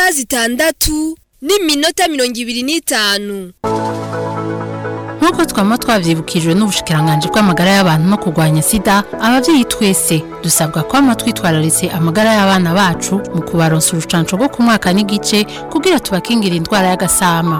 isaha zitandatu n'iminota mirongo ibiri n'itanu nk'uko twaba twabyibukijwe n'ubushikiranganje bw'amagara y'abantu no kurwanya sida ababyeyi twese dusabwa kwama twitwararitse amagara y'abana bacu mu kubaronsa urucanco rwo ku mwaka n'igice kugira tubakingire indwara y'agasama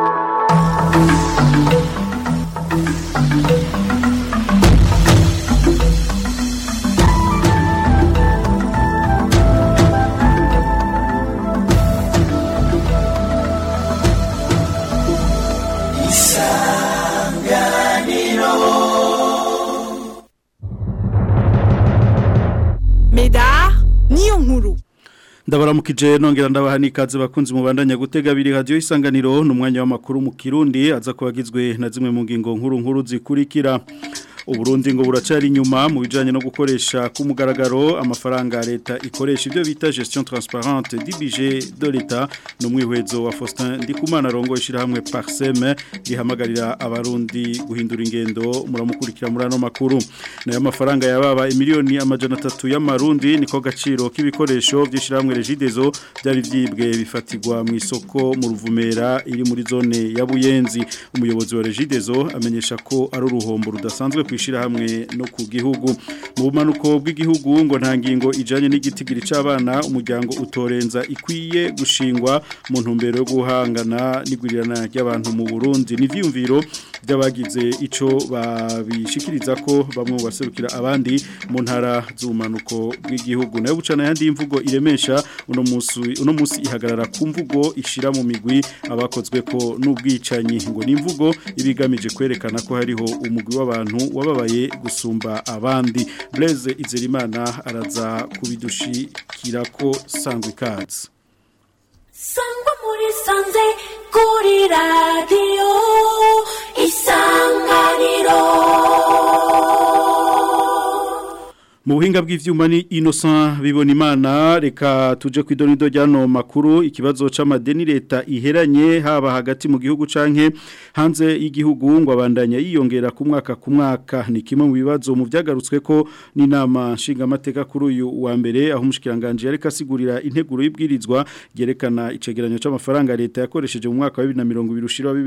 Meda niyo nkuru ndabaramukije nongera ndabaha n'ikaze bakunzi mubandanya gutega biri radio isanganiro n'umwanya w'amakuru mu Kirundi aza kubagizwe na zimwe mu ngingo nkuru nkuru zikurikira Uburundi ngo buracari inyuma mu bijanye no gukoresha ku mugaragaro amafaranga leta ikoresha ibyo bita gestion transparente du budget de l'État no mwihwezo wa Faustin Ndikumana rongo ishirahamwe Parseme rihamagarira abarundi guhindura ingendo muramukurikira muri ano makuru nayo amafaranga yababa imiliyoni amajana 3 y'amarundi niko gaciro k'ibikoresho by'ishirahamwe Regidezo byari vyibwe bifatirwa mu isoko mu ruvumera iri muri zone ya Buyenzi umuyobozi wa Regidezo amenyesha ko ari uruhombo rudasanzwe kwishira hamwe no ku gihugu mu bumanuko bw'igihugu ngo nta ngingo ijanye n'igitigiri c'abana umuryango utorenza ikwiye gushingwa mu ntumbero yo guhangana n'igurirana ry'abantu mu Burundi n'ivyumviro by'abagize ico babishikiriza ko bamwe mu baserukira abandi mu ntara z'ubumanuko bw'igihugu nayo bucana yandi imvugo iremesha uno musi uno musi ihagarara ku mvugo ishira mu migwi abakozwe ko n'ubwicanyi ngo ni imvugo ibigamije kwerekana ko hariho umugwi w'abantu wababaye gusumba abandi Blaise Izerimana araza kubidushikira ko sangwa ikaze sangwa muri sanze kuri radiyo isanganiro mu buhinga bw'ivyuma ni Innocent bibona imana reka tuje kwidonido ryano makuru ikibazo c'amadeni leta iheranye haba hagati mu gihugu canke hanze y'igihugu ngo abandanya yiyongera ku mwaka ku mwaka ni kimwe mu bibazo mu vyagarutswe ko n'inama nshinga amateka kuri uyu wa mbere aho umushikiranganje yareka asigurira integuro y'ibwirizwa yerekana icegeranyo c'amafaranga leta yakoresheje mu mwaka wa 2020 ushira wa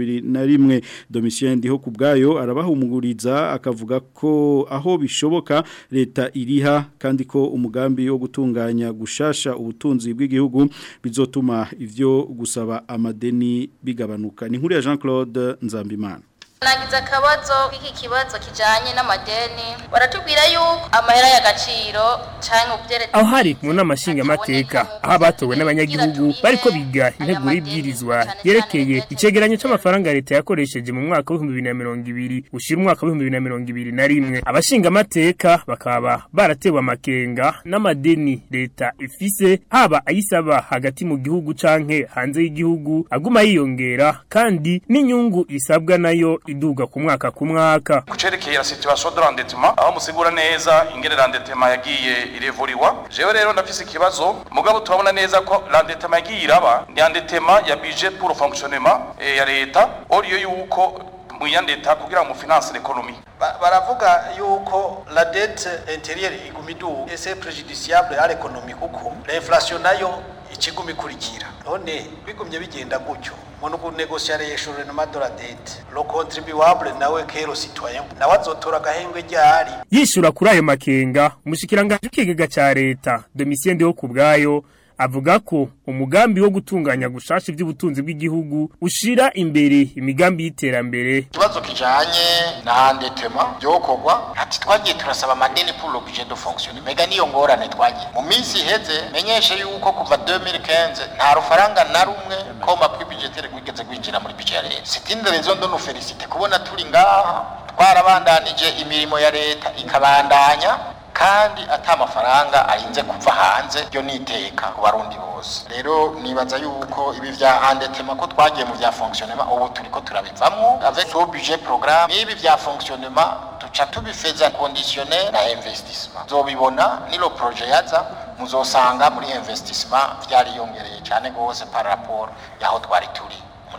2021 Domitien ndiho kubgayo arabahumuguriza akavuga ko aho bishoboka leta iriha kandi ko umugambi wo gutunganya gushasha ubutunzi bw'igihugu bizotuma ivyo gusaba amadeni bigabanuka ni nkuru ya Jean Claude Nzambimana Nagize akabazo k'iki kibazo kijanye n'amadeni baratubwira yuko amahera y'agaciro canke ubyerekeye aho hari mu nama nshingamateka aho abatowe n'abanyagihugu bariko biga integuro y'ibwirizwa yerekeye icegeranyo c'amafaranga leta yakoresheje mu mwaka w'ibihumbi bibiri na mirongo ibiri ushira umwaka w'ibihumbi bibiri na mirongo ibiri na rimwe abashingamateka bakaba baratewe amakenga n'amadeni leta ifise haba ayisaba hagati mu gihugu canke hanze y'igihugu aguma yiyongera kandi n'inyungu isabwa nayo iduga ku mwaka ku mwaka kucerekeye la situation de l'endettement aho musigura neza ingene l'endettement yagiye irevuriwa jewe rero ndafise ikibazo mugabo turabona neza ko l'endettement yagiye iraba ni endettement ya budget pour le fonctionnement eh, ya leta oriyo yuko mwiyandeta kugira ngo finance l'économie baravuga yuko la dette intérieure iguma iduga et c'est préjudiciable à l'économie kuko l'inflation nayo ikiguma ikurikira none bigumye bigenda gutyo mu kunegociation renoma de la dette le contribuable nawe kero citoyen nawe azotora agahengwe ryari yishura kuri ayo makenga umushikiranganje w'ikigega ca leta Domitien Ndiho kubwayo avuga ko umugambi wo gutunganya gushasha iby'ubutunzi bw'igihugu ushira imbere imigambi y'iterambere ikibazo kijanye na handetema byokorwa ati twagiye turasaba amadeni pour le budget de fonctionner mega niyo ngorane twagiye mu minsi iheze menyeshe yuko kuva 2015 nta rufaranga na rumwe koma pri budgetaire gwigeze gwinjira muri budget ya leta c'est une raison de nous féliciter kubona turi ngaha twarabandanije imirimo ya leta ikabandanya kandi ata amafaranga arinze kuva hanze byo niteka ku barundi bose rero nibaza yuko ibi vya endettement ko twagiye mu vya fonctionnement ubu turiko turabivamwo avec ce budget programme n'ibi vya fonctionnement tuca tubifeza conditionnel na investissement zobibona nilo projet yaza muzosanga muri investissement vyariyongereye cyane gose par rapport yaho twari turi muri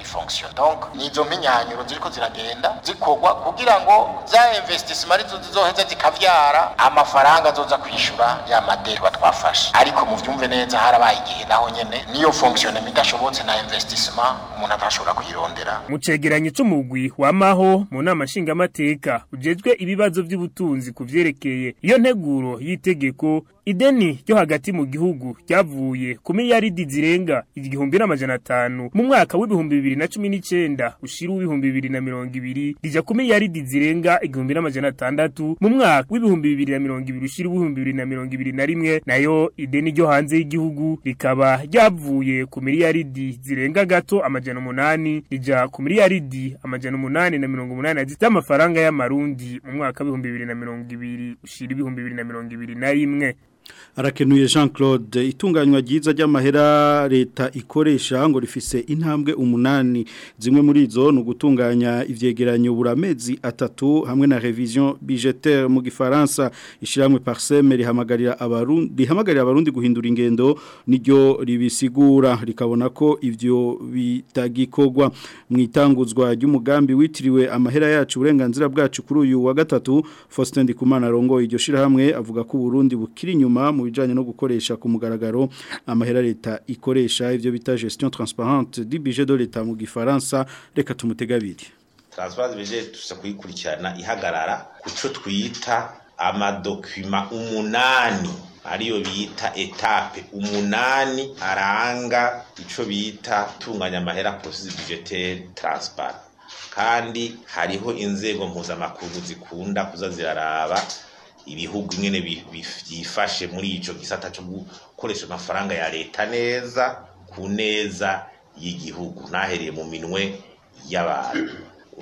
fonction donc nizo minyanyuro ziriko ziragenda zikorwa kugira ngo za investissement arizo zizoheza zikavyara amafaranga azoza kwishura ya madeni twafashe ariko mu vyumve neza harabaye igihe naho nyene niyo fonctionnement idashobotse na investissement umuntu atashobora kuyirondera mu cegeranyo c'umugwi wamaho mu nama nshingamateka ujejwe ibibazo vy'ubutunzi ku vyerekeye iyo nteguro y'itegeko ideni ryo hagati mu gihugu ryavuye ku miliyaridi zirenga igihumbi n'amajana atanu mu mwaka w'ibihumbi bibiri na cumi n'icenda ushira w'ibihumbi bibiri na mirongo ibiri rija ku miliyaridi zirenga igihumbi n'amajana atandatu mu mwaka w'ibihumbi bibiri na mirongo ibiri ushira w'ibihumbi bibiri na mirongo ibiri na rimwe nayo ideni ryo hanze y'igihugu rikaba ryavuye ku miliyaridi zirenga gato amajana umunani rija ku miliyaridi amajana umunani na mirongo umunani z'amafaranga y'amarundi mu mwaka w'ibihumbi bibiri na mirongo ibiri ushira ibihumbi bibiri na mirongo ibiri na rimwe arakenuye Jean Claude itunganywa ryiza ry'amahera leta ikoresha ngo rifise intambwe umunani zimwe muri izo no gutunganya ivyegeranyo buramezi atatu hamwe na revision budgetaire mu gifaransa ishiramwe parseme rihamagarira abarundi rihamagarira abarundi guhindura ingendo niryo ribisigura rikabona ko ivyo bitagikogwa mu itanguzwa ry'umugambi witiriwe amahera yacu uburenganzira bwacu kuri uyu wa gatatu Faustin Ndikumana rongo iryo shirahamwe avuga ko Burundi bukiri inyuma mu bijanye no gukoresha ku mugaragaro amahera leta ikoresha ivyo bita gestion transparente du budget de l'État mu gifaransa reka tumutegabiri transparence budget tusa kuyikurikirana ihagarara kuco twita amadokuma umunani ariyo bita etape umunani aranga ico bita tunganya amahera processus budgetaire transparent kandi hariho inzego mpuzamakungu zikunda kuza ziraraba ibihugu nyene byifashe muri ico gisata cyo gukoresha amafaranga ya leta neza ku neza y'igihugu nahereye mu minwe y'abantu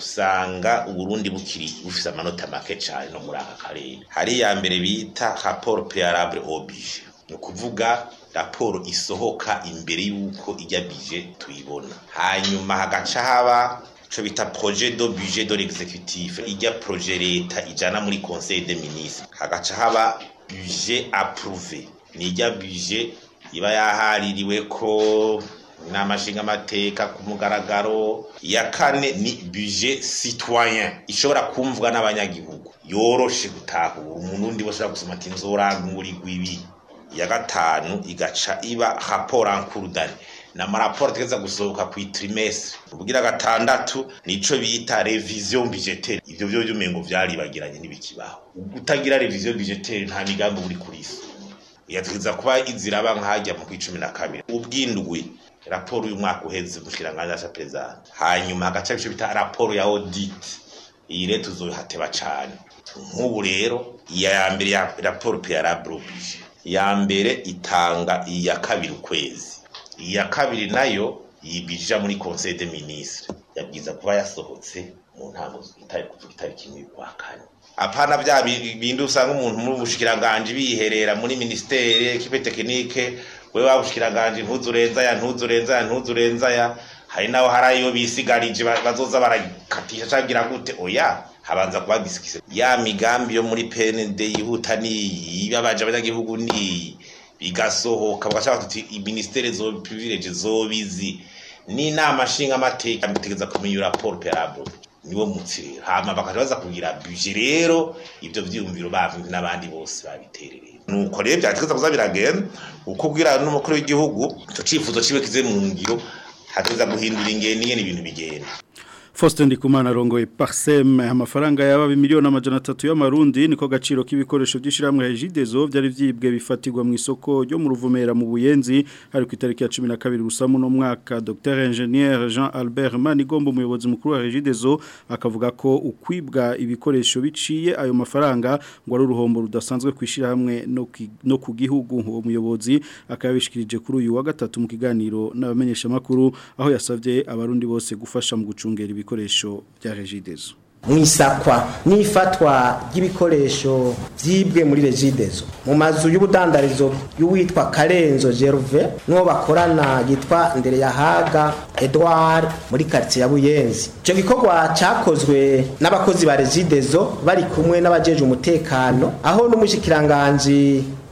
usanga uburundi bukiri bufise amanota make cyane no muri aka karere hari ya mbere bita rapport préalable au budget ni ukuvuga raporo isohoka imbere y'uko ijya bije tuyibona hanyuma hagaca haba ico bita projet de budget de l'exécutif ijya projet leta ijana muri conseil des ministres hagaca haba budget approuvé nijya budget iba yahaririwe ko n'amashinga amateka ku mugaragaro ya kane ni budget citoyen ishobora kumvwa n'abanyagihugu yoroshe gutahura umuntu undi bashobora gusoma ati nzorangurigwa ibi ya gatanu igaca iba rapport en cours d'année n'amaraporo ategeza gusohoka ku trimestre ubwira gatandatu nico bita revision budgetaire ivyo byo byumengo vyaribagiranye nibikibaho utagira revision budgetaire nta migambi uri kurisa yategeza kuba iziraba nkajya mu kwicumi na kabiri ubwindwi raporo uyu mwaka uheze mushikiranganje ya president hanyuma hagaca bico bita raporo ya audit iyi rero tuzohateba cane nk'ubu rero iya mbere ya raporo préalable oblige ya mbere itanga iya kabiri ukwezi iya kabiri nayo yibija muri conseil des ministres yabwiza kuba yasohotse mu ntango itari kuvuga itariki imwe kwa kane apana bya bindi usanga umuntu muri ubushikiranganje biherera muri ministere equipe technique we wabushikiranganje ntuzurenza ya ntuzurenza ya ntuzurenza ya hari naho harayo bisigarije bazoza barakatisha cagira gute oya habanza kuba bisikise ya migambi yo muri PND yihuta ni yabaje abanyagihugu ni bigasohoka bagashaka tuti ministere zo privilege zobizi ni nama nshinga amateka bitegeza kumenya raporo perabo niwo mutsi rero hama bakaja baza kugira budget rero ivyo vyiyumviro bavumbi n'abandi bose babiterereye nuko rero vyategeza kuza biragenda uko bwira n'umukuru w'igihugu ico cifuzo cibe kize mu ngiro hategeza guhindura ingendo ingene ibintu bigenda Faustin Ndikumana rongoye Parsem amafaranga yaba miliyoni amajana atatu y'amarundi niko gaciro k'ibikoresho by'ishiramwe Regidezo byari vyibwe bifatirwa mu isoko ryo mu ruvumera mu Buyenzi hari ku itariki ya 12 rusamu no mwaka Dr Ingenieur Jean Albert Manigombo umuyobozi mukuru wa Regidezo akavuga ko ukwibwa ibikoresho biciye ayo mafaranga ngo ari uruhombo rudasanzwe kwishira hamwe no no ku gihugu uwo muyobozi akabishikirije kuri uyu wa gatatu mu kiganiro n'abamenyesha makuru aho yasavye abarundi bose gufasha mu gucungera ibikoresho bya regidezo mwisakwa n'ifatwa ry'ibikoresho byibwe muri regidezo mu mazu y'ubudandarizo y'uwitwa Karenzo Gerve n'uwo bakorana yitwa Ndereyahaga Edouard muri quartier ya Buyenzi icyo gikorwa cyakozwe n'abakozi ba regidezo bari kumwe n'abajeje umutekano aho n'umushikiranganje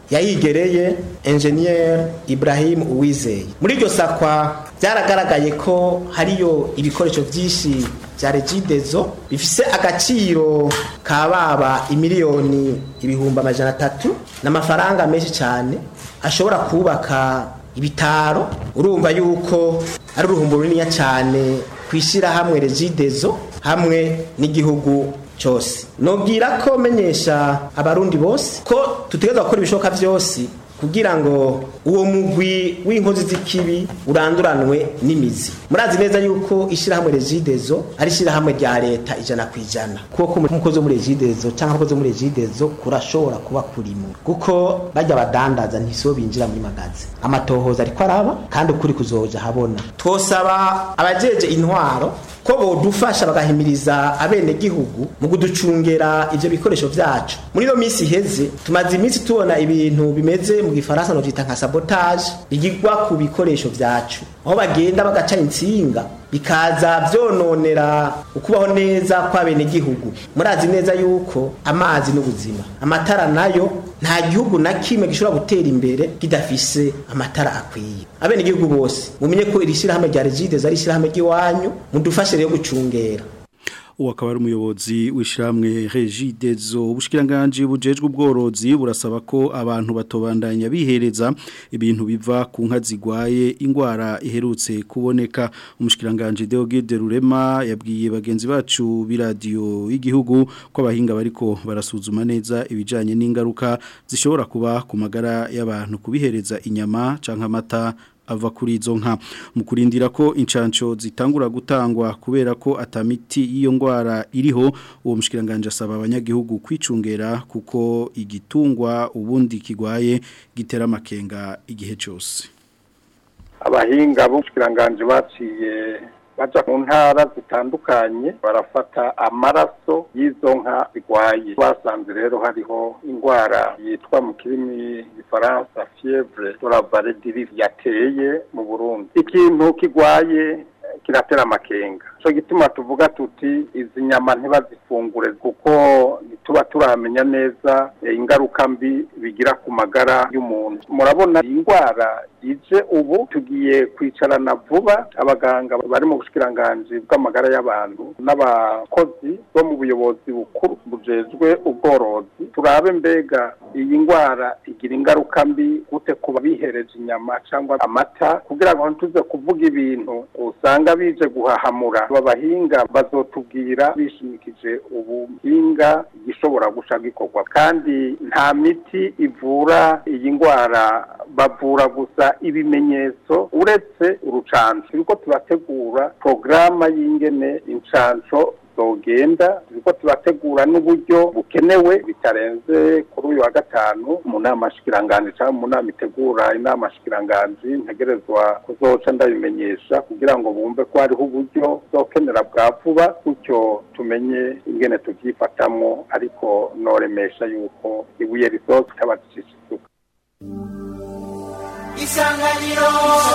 yayigereye engineer Ibrahim Uwizeye muri iryo sakwa byaragaragaye ko hariyo ibikoresho byinshi bya regidezo bifise agaciro ka baba imiliyoni ibihumbi amajana atatu n'amafaranga menshi cyane ashobora kubaka ibitaro urumva yuko ari uruhumbu runini cyane ku ishyirahamwe regidezo hamwe n'igihugu cyose nubwira ko menyesha abarundi bose ko tutegereza gukora ibishoboka byose kugira ngo uwo mugwi w'inkozi z'ikibi uranduranwe n'imizi murazi neza yuko ishyirahamwe regidezo ari ishyirahamwe rya leta ijana ku ijana kuko umukozi wo muri regidezo cyangwa abakozi bo muri regidezo kurashobora kuba kurimo kuko bajya badandaza ntisibo binjira muri magazi amatohoza ariko araba kandi ukuri kuzoja habona twosaba abajeje intwaro ko bodufasha bagahimiriza abenegihugu mu kuducungera ivyo bikoresho vyacu muri iyo minsi iheze tumaze iminsi tubona ibintu bimeze mu gifaransa no vyita nka sabotage bigirwa ku bikoresho vyacu aho bagenda bagaca insinga bikaza vyononera ukubaho neza kw'abenegihugu murazi neza yuko amazi n'ubuzima amatara nayo nta gihugu na kimwe gishobora gutera imbere kidafise amatara akwiye abenegihugu bose mumenye ko iri shyirahamwe rya regidezo ari ishyirahamwe ry'iwanyu mudufashe rero gucungera uwo akaba ari umuyobozi w'ishyirahamwe regidezo ubushikiranganje bujejwe ubworozi burasaba ko abantu batobandanya bihereza ibintu biva ku nka zigwaye indwara iherutse kuboneka umushikiranganje Deogide Rurema yabwiye bagenzi bacu b'iradiyo y'igihugu ko abahinga bariko barasuzuma neza ibijanye n'ingaruka zishobora kuba ku magara y'abantu kubihereza inyama canke amata ava kuri izo nka mu kurindira ko incanco zitangura gutangwa kubera ko atamiti y'iyo ndwara iriho uwo mushikiranganje asaba abanyagihugu kwicungera kuko igitungwa ubundi kigwaye gitera amakenga igihe cyose abahinga b'umushikiranganje baciye baja mu ntara zitandukanye barafata amaraso y'izo nka zigwaye basanze rero hariho indwara yitwa mu kirimi gifaransa fievre de la vallée du yateye mu Burundi ikintu kigwaye kiratera amakenga cyo gituma tuvuga tuti izi nyama ntibazifungure kuko ntituba turamenya neza ingaruka mbi bigira ku magara y'umuntu murabona iyi ndwara ije ubu tugiye kwicarana vuba abaganga bari mu bushikiranganje bw'amagara y'abantu n'abakozi bo mu buyobozi bukuru bujejwe ubworozi turabe mbega iyi ndwara igira ingaruka mbi gute kuba bihereje inyama cyangwa amata kugira ngo ntituze kuvuga ibintu usanga bije guhahamura aba bahinga bazotubwira bishimikije ubuhinga igishobora guca gikorwa kandi nta miti ivura iyi ndwara bavura gusa ibimenyetso uretse urucanco turiko turategura porogaramu y'ingene incanco zogenda turiko turategura n'uburyo bukenewe bitarenze kuri uyu wa gatanu mu nama shikiranganje cyangwa mu nama itegura inama shikiranganje ntegerezwa kuzoca ndabimenyesha kugira ngo bumve ko hariho uburyo zokenera bwa vuba gutyo tumenye ingene tuvyifatamwo ariko noremesha yuko ibuye risoza itabacisha isuka isanganiro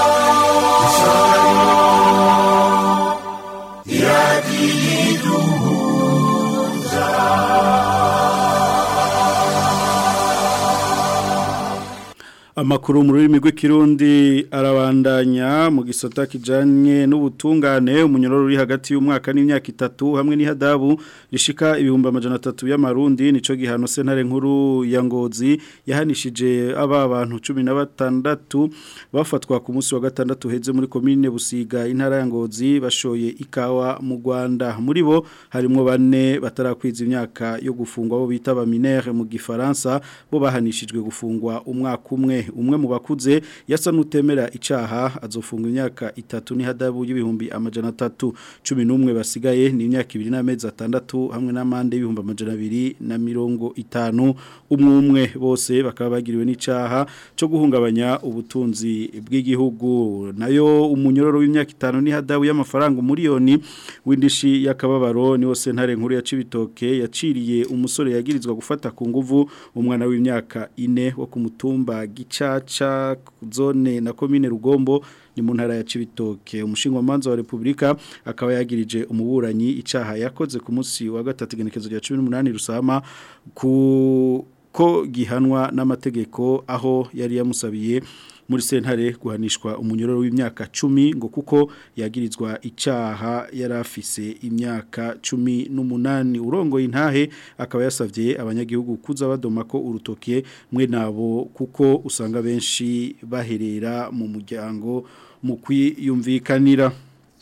Amakuru mu rurimi rw'ikirundi arabandanya mu gisata kijanye n'ubutungane umunyororo uri hagati y'umwaka n'imyaka itatu hamwe n'ihadabu rishika ibihumbi amajana atatu y'amarundi nico gihano sentare nkuru ya Ngozi yahanishije aba bantu 16 bafatwa ku munsi wa gatandatu heze muri commune Busiga intara ya Ngozi bashoye ikawa mu Rwanda muri bo harimo bane batarakwiza imyaka yo gufungwa bo bita ba minere mu gifaransa bo bahanishijwe gufungwa umwaka umwe umwe mu bakuze yasa nutemera icaha azofunga imyaka itatu ni hadabu y'ibihumbi amajana atatu cumi n'umwe basigaye ni imyaka ibiri n'amezi atandatu hamwe n'amande y'ibihumbi amajana abiri na mirongo itanu umwe umwe bose bakaba bagiriwe n'icaha cyo guhungabanya ubutunzi bw'igihugu nayo umunyororo w'imyaka itanu ni hadabu y'amafaranga umuriyoni w'indishi y'akababaro niwo sentare nkuru ya Cibitoke yaciriye umusore yagirizwa gufata ku nguvu umwana w'imyaka ine wo ku mutumba gicaca zone na komine rugombo ni mu ntara ya Cibitoke umushingamanza wa Republika akaba yagirije umuburanyi icaha yakoze ku munsi wa gatatu genekezo rya 18 rusama ku ko gihanwa n'amategeko aho yari yamusabiye muri sentare guhanishwa umunyororo w'imyaka cumi ngo kuko yagirizwa icyaha yari afise imyaka cumi n'umunani urongoye intahe akaba yasabye abanyagihugu kuza badoma ko urutoke mwe nabo kuko usanga benshi baherera mu muryango mu kwiyumvikanira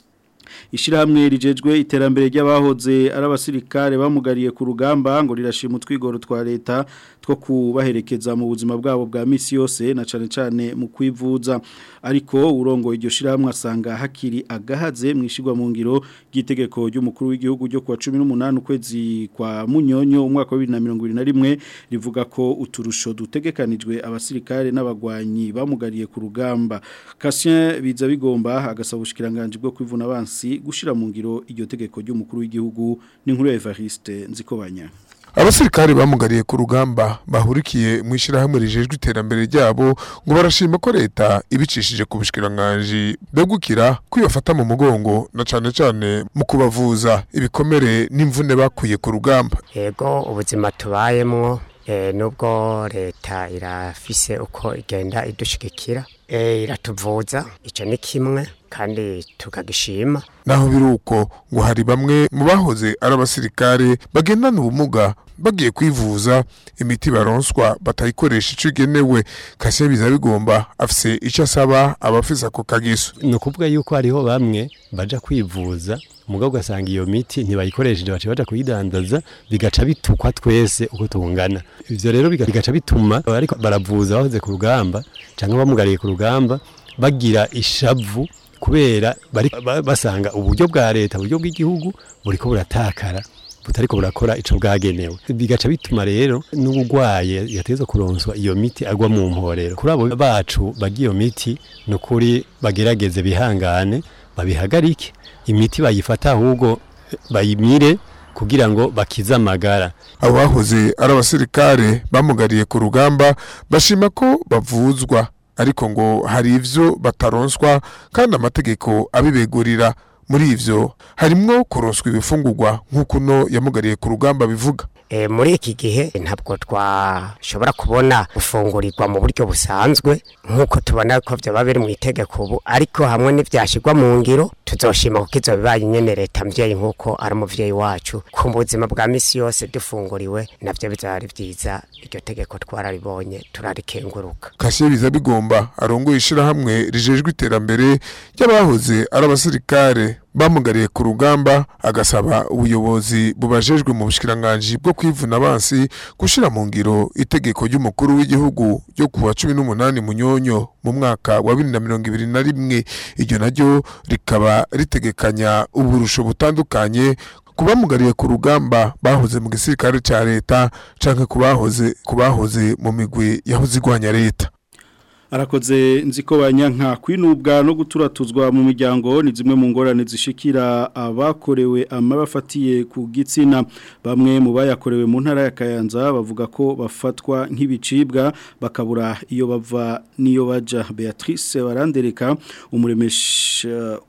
Ishirahamwe rijejwe iterambere ry'abahoze ari abasirikare bamugariye ku rugamba ngo rirashima utwigoro twa leta two kubaherekeza mu buzima bwabo bwa misi yose na cane cane mu kwivuza ariko urongo iryo shirahamwe asanga hakiri agahaze mwishigwa mu ngiro gitegeko ry'umukuru w'igihugu ryo kwa 18 ukwezi kwa munyonyo umwaka wa 2021 rivuga ko uturusho dutegekanijwe abasirikare n'abagwanyi bamugariye ku rugamba Cassien biza bigomba agasaba ubushikiranganje bwo kwivuna abansi gushira mu ngiro iryo tegeko ry'umukuru w'igihugu n'inkuru ya Evariste nzikobanya abasirikare bamugariye ku rugamba bahurikiye mu ishyirahamwe rijejwe iterambere ryabo ngo barashima ko leta ibicishije ku bushikiranganje begukira kwibafata mu mugongo na cane cane mu kubavuza ibikomere n'imvune bakuye ku rugamba yego ubuzima tubayemwo eh, nubwo leta irafise uko igenda idushigikira eh, iratuvuza ico ni kimwe kandi tukagishima naho biruko ngo hari bamwe mu bahoze ari abasirikare bagendana ubumuga bagiye kwivuza imiti baronswa batayikoresha ico igenewe kase biza bigomba afise ico asaba abafise ako kagiso ni ukuvuga yuko hariho bamwe baja kwivuza umugabo ugasanga iyo miti ntibayikoresheje baca baja kuyidandaza bigaca bitukwa twese uko tungana ivyo rero bigaca bituma ariko baravuza bahoze ku rugamba canke bamugariye ku rugamba bagira ishavu kubera bari basanga uburyo bwa leta uburyo bw'igihugu buriko buratakara butariko burakora ico bwagenewe bigaca bituma rero n'ubugwaye yateza kuronswa iyo miti agwa mu mporero kuri abo bacu bagiye iyo miti nukuri bagerageze bihangane babihagarike imiti bayifata ahubwo bayimire kugira ngo bakize amagara abo bahoze ari abasirikare bamugariye ku rugamba bashima ko bavuzwa ariko ngo hari ivyo bataronswa kandi amategeko abibegurira muri ivyo harimwo kuronswa ibifungurwa nk'uko no yamugariye ku rugamba bivuga e, muri iki gihe ntabwo twashobora kubona gufungurirwa mu buryo busanzwe nk'uko tubona ko byaba biri mu itegeko ubu ariko hamwe n'ibyashyirwa mu ngiro tuzoshima kuko izo bibaye nyene leta mvyeyi nk'uko ari umuvyeyi wacu ku buzima bwa misi yose dufunguriwe navyo bizaba byiza iryo tegeko twararibonye turarikenguruka kasiye biza bigomba arongoye ishirahamwe rijejwe iterambere ry'abahoze ari abasirikare bamugariye ku rugamba agasaba ubuyobozi bubajejwe mu bushikiranganje bwo kwivuna abansi gushira mu ngiro itegeko ry'umukuru w'igihugu ryo kuwa 18 munyonyo mu mwaka wa 2021 iryo naryo rikaba ritegekanya uburusho butandukanye kubamugariye ku rugamba bahoze mu gisirikare ca leta canke kubahoze kubahoze mu migwi yahoze igwanya leta arakoze nziko banyanka kwinubwa no guturatuzwa mu miryango ni zimwe mu ngorane zishikira abakorewe amabafatiye ku gitsina bamwe mu bayakorewe mu ntara ya Kayanza bavuga ko bafatwa nk'ibicibwa bakabura iyo bava niyo baja Beatrice barandereka umuremesha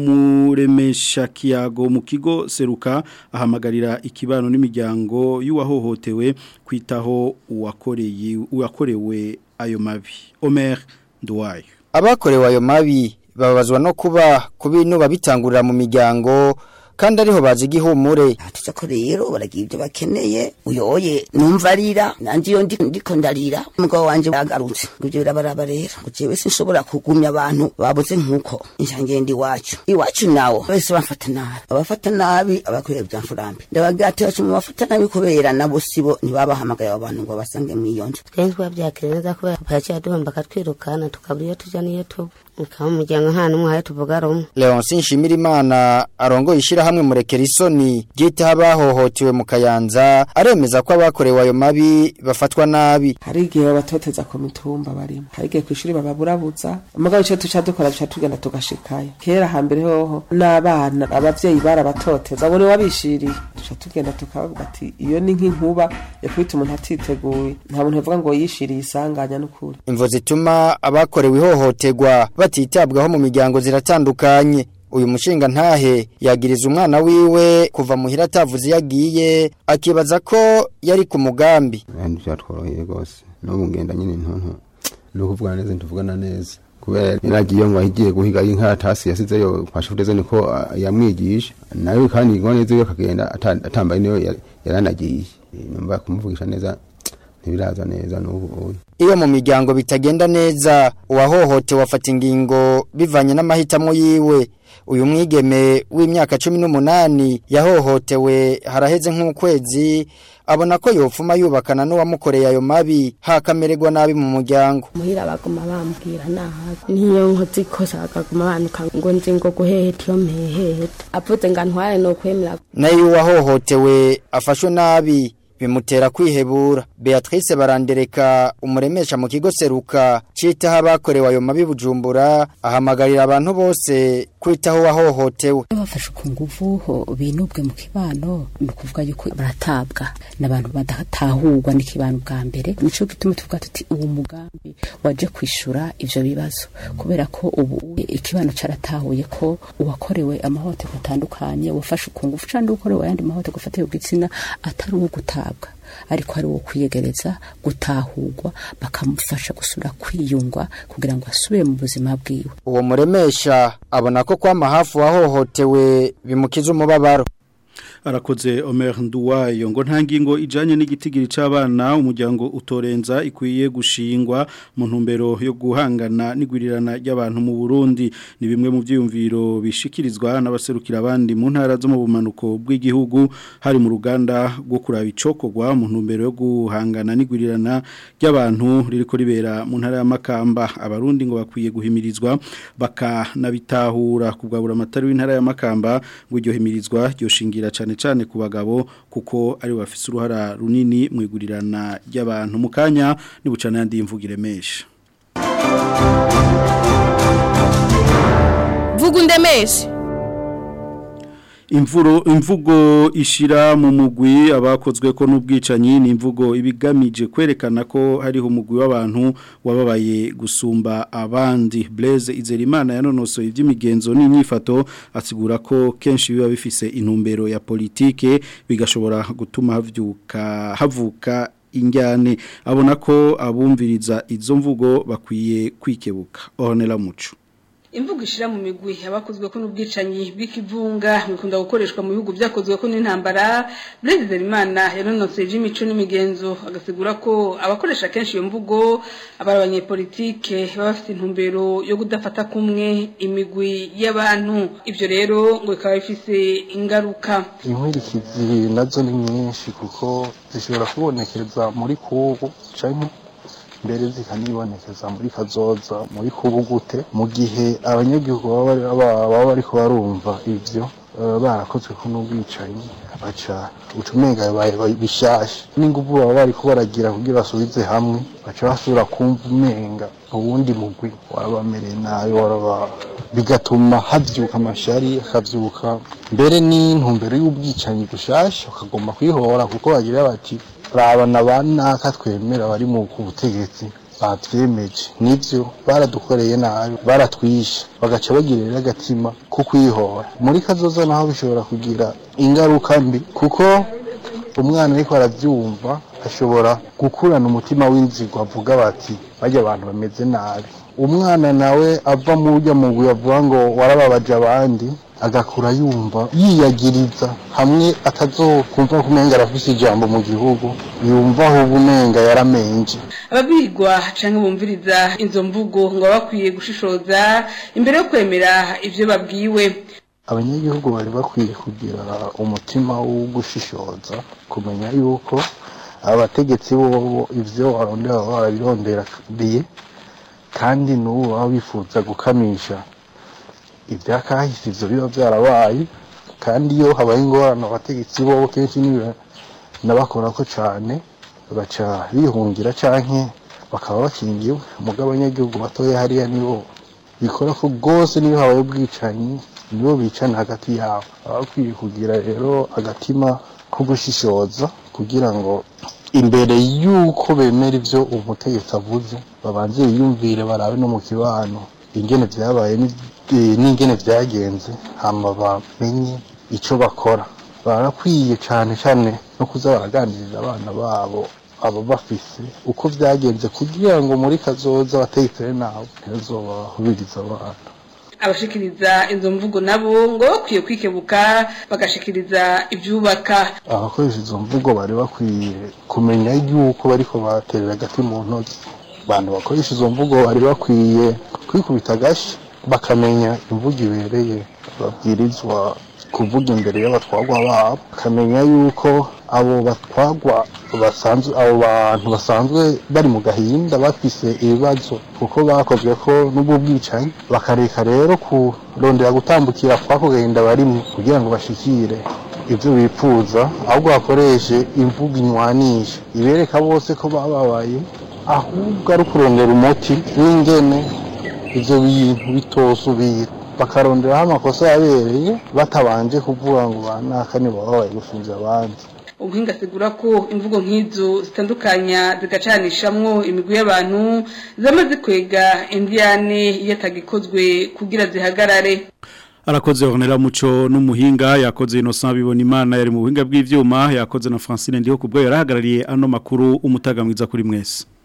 umuremesha kiyago mu kigo seruka ahamagarira ikibano n'imiryango y'uwahohotewe kwitaho uwakoreye uwakorewe ayo mabi Omer Nduwayo abakorewe ayo mabi babazwa no kuba ku bintu babitangurira mu miryango kandi ariho bazi igihumure tuza ko rero baragira ibyo bakeneye uyoye numva arira nanjye iyo ndiko ndarira umugabo wanje yagarutse ngo ibyo birabaraba rero ngo jewe sinshobora kugumya abantu babuze nk'uko njangenda iwacu iwacu nawo bose bamfata nabi abafata nabi abakorera bya mfurambi ndabagira ati bacu mu bafata nabi kubera nabo sibo ntibabahamagaye abo bantu ngo basange mu iyo nzu twebwe twabyakira neza kubera papa yaciye aduhomba akatwirukana tukabura iyo tujya n'iyo tuba ukaba umuryango nta n'umwe hayo tuvuga rumwe Leonce Nshimirimana arongoye ishyirahamwe murekera isoni ryita abahohotewe mu kayanza aremeza ko abakorewe ayo mabi bafatwa nabi hari igihe babatoteza ku mitumba barimo hari igihe ku ishuri bababurabuza umugabo icyo duca dukora duca tugenda tugashikayo kera hambere hoho n'abana abavyeyi barabatoteza abo niwe wabishiriye duca tugenda tukavuga ati iyo ni nk'inkuba yakubita umuntu atiteguye nta muntu yavuga ngo yishiriye isanganya n'ukuri imvo zituma abakorewe ihohoterwa batitabwaho mu miryango ziratandukanye uyu mushinga ntahe yagiriza umwana wiwe kuva muhira atavuze yagiye akibaza ko yari ku mugambi kandi byatworoheye rwose n'ubu ngenda nyine ntonto ni ukuvugana neza ntituvugana neza kubera yaragiye ngo ahigiye guhiga inkaratasi yasizeyo kwa shufureze niko ah, yamwigisha nawe kandi ingone ziwe akagenda ata- atambaye niyo yari- yaranagiye numva kumuvugisha neza ntibiraza neza n'ubu ubu iyo mu miryango bitagenda neza uwahohotewe afata ingingo bivanye n'amahitamo yiwe uyu mwigeme w'imyaka cumi n'umunani yahohotewe haraheze nk'ukwezi abona ko yopfuma yubakana n'uwamukoreye ayo mabi hakamererwa nabi mu muryango muhira baguma bambwira nabi niyo nkoze ikosa bakaguma banuka ngo nzi ngo guheheta iyo mpeheta avuze ngo antware no kwemera nayo uwahohotewe afashwe nabi bimutera kwihebura Beatrice barandereka umuremesha mu kigo seruka citaho abakorewe ayo mabi bujumbura ahamagarira abantu bose kwitaho uwahohotewe bafashe ku nguvu ho binubwe mu kibano ni ukuvuga yuko baratabwa n'abantu badatahurwa n'ikibano bwa mbere nico gituma tuvuga tuti uwo mugambi waje kwishura ivyo bibazo kubera ko ubu ikibano caratahuye ko uwakorewe amahohoterwa atandukanye wafashe ku nguvu canke ukorewe ayandi mahohoterwa afatiye ku gitsina atari uwo gutabwa ariko ari uwo kwiyegereza gutahurwa bakamufasha gusubira kwiyungwa kugira ngo asubire mu buzima bwiwe uwo muremesha abona ko kwama hafi uwahohotewe bimukiza umubabaro arakoze Omer Nduwayo ngo nta ngingo ijanye n'igitigiri c'abana umuryango utorenza ikwiye gushingwa mu ntumbero yo guhangana n'igwirirana ry'abantu mu Burundi ni bimwe mu byiyumviro bishikirizwa n'abaserukira abandi mu ntara zo mu bumanuko bw'igihugu hari mu ruganda rwo kuraba icokogwa mu ntumbero yo guhangana n'igwirirana ry'abantu ririko ribera mu ntara ya Makamba abarundi ngo bakwiye guhimirizwa bakanabitahura kubwabura amatari w'intara ya Makamba ngo iryo himirizwa ryoshingira cyane cyane ku bagabo kuko ari bafise uruhara runini mu igurirana ry'abantu mu kanya nibucana yandi imvugire mesha vuga undemeshe imvuro imvugo ishira mu mugwi abakozwe ko n'ubwicanyi ni imvugo ibigamije kwerekana ko hariho umugwi w'abantu wababaye gusumba abandi Blaise Izerimana yanonosoye iby'imigenzo n'inyifato asigura ko kenshi biba bifise intumbero ya politike bigashobora gutuma havyuka havuka injyane abona ko abumviriza izo mvugo bakwiye kwikebuka ohonera muco imvugo ishira mu migwi abakozwe ko n'ubwicanyi bw'ikivunga bikunda gukoreshwa mu bihugu byakozwe ko n'intambara Blaise Imana yanonoseje imico n'imigenzo agasigura ko abakoresha kenshi iyo mvugo abari abanyepolitike baba bafite intumbero yo kudafata kumwe imigwi y'abantu ibyo rero ngo bikaba bifise ingaruka inkurikizi nazo ni nyinshi kuko zishobora kubonekeza muri kubu canke mbere zikanibonekeza muri kazoza muri kubu gute mu gihe abanyagihugu baba bari- baba baba bariko barumva ivyo eh, barakozwe ko n'ubwicanyi baca ucumenga bibaye bishasha n'inguvu baba bariko baragira kugira basubize hamwe baca basubira kumva umenga uwundi mugwi warabamereye nabi waraba bigatuma havyuka amashari hakavyuka mbere n'intumbero y'ubwicanyi gushasha bakagomba kwihora kuko bagira bati rabana banaka twemera bari mu ku butegetsi batwemeje nivyo baradukoreye nabi baratwishe bagaca bagirira agatima ko kwihora muri kazoza naho bishobora kugira ingaruka mbi kuko umwana ariko aravyumva ashobora gukurana umutima w'inzigo avuga bati bajya abantu bameze nabi umwana nawe ava mu buryo mugwi bavuga ngo warababaje abandi agakura yumva yiyagiriza hamwe atazokumva ko umenga arafise ijambo mu gihugu yumva ahubwo umenga yaramenje ababwirwa canke bumviriza izo mvugo ngo baba bakwiye gushishoza imbere yo kwemera ivyo babwiwe abanyagihugu bari bakwiye kugira umutima wo gushishoza kumenya yuko abategetsi bobo ivyo barondera baba barabirondereye kandi n'ubu baba bifuza gukamisha ivyakahise ivyo biba vyarabaye kandi iyo habaye ingorane abategetsi bobo kenshi niba nabakorako cane baca bihungira canke bakaba bakingiwe mugabo abanyagihugu batoya hariya nibo bikora ko rwose niyo habaye ubwicanyi nibo bicana hagati yabo baba bakwiye kugira rero agatima ko gushishoza kugira ngo imbere y'uko bemera ivyo umutegetsi avuze babanze biyumvire barabe no mu kibano ingene vyabaye ni- eh, n'ingene vyagenze hama bamenye ico bakora barakwiye cane cane no kuza baraganiriza abana babo aba bafise uko vyagenze kugira ngo muri kazoza batekere nabo ntibazobahubiriza abana abashikiriza izo mvugo nabo ngo bakwiye kwikebuka bagashikiriza ivyubaka abakoresha izo mvugo bari bakwiye kumenya yuko bariko baterera agati mu ntoki abantu bakoresha izo mvugo bari bakwiye kwikubita agashi bakamenya imvugo ibereye babwirizwa kuvuga imbere y'abatwagwa babo bakamenya yuko abo batwagwa basanzwe abo bantu basanzwe bari mu gahinda bafise ibibazo kuko bakozwe ko n'ubwo bwicanyi bakareka rero kurondera gutambukira kwako gahinda barimo kugira ngo bashikire ibyo bifuza ahubwo bakoreshe imvugo inywanisha ibereka bose ko bababaye ahubwo ari ukurondera umuti w'ingene ibyo bintu bitosubira bakaronderaho amakosa yabereye batabanje kuvuga ngo banaka ni bababaye gushinja abandi ubuhinga asigura ko imvugo nk'izo zitandukanya zigacanishamwo imigwi y'abantu zamaze kwega indiyane iyo atagikozwe kugira zihagarare arakoze honera muco n'umuhinga yakoze Innocent bibona imana yari mu buhinga bw'ivyuma yakoze na Francine ndiho kubwo yarahagarariye ano makuru umutaga mwiza kuri mwese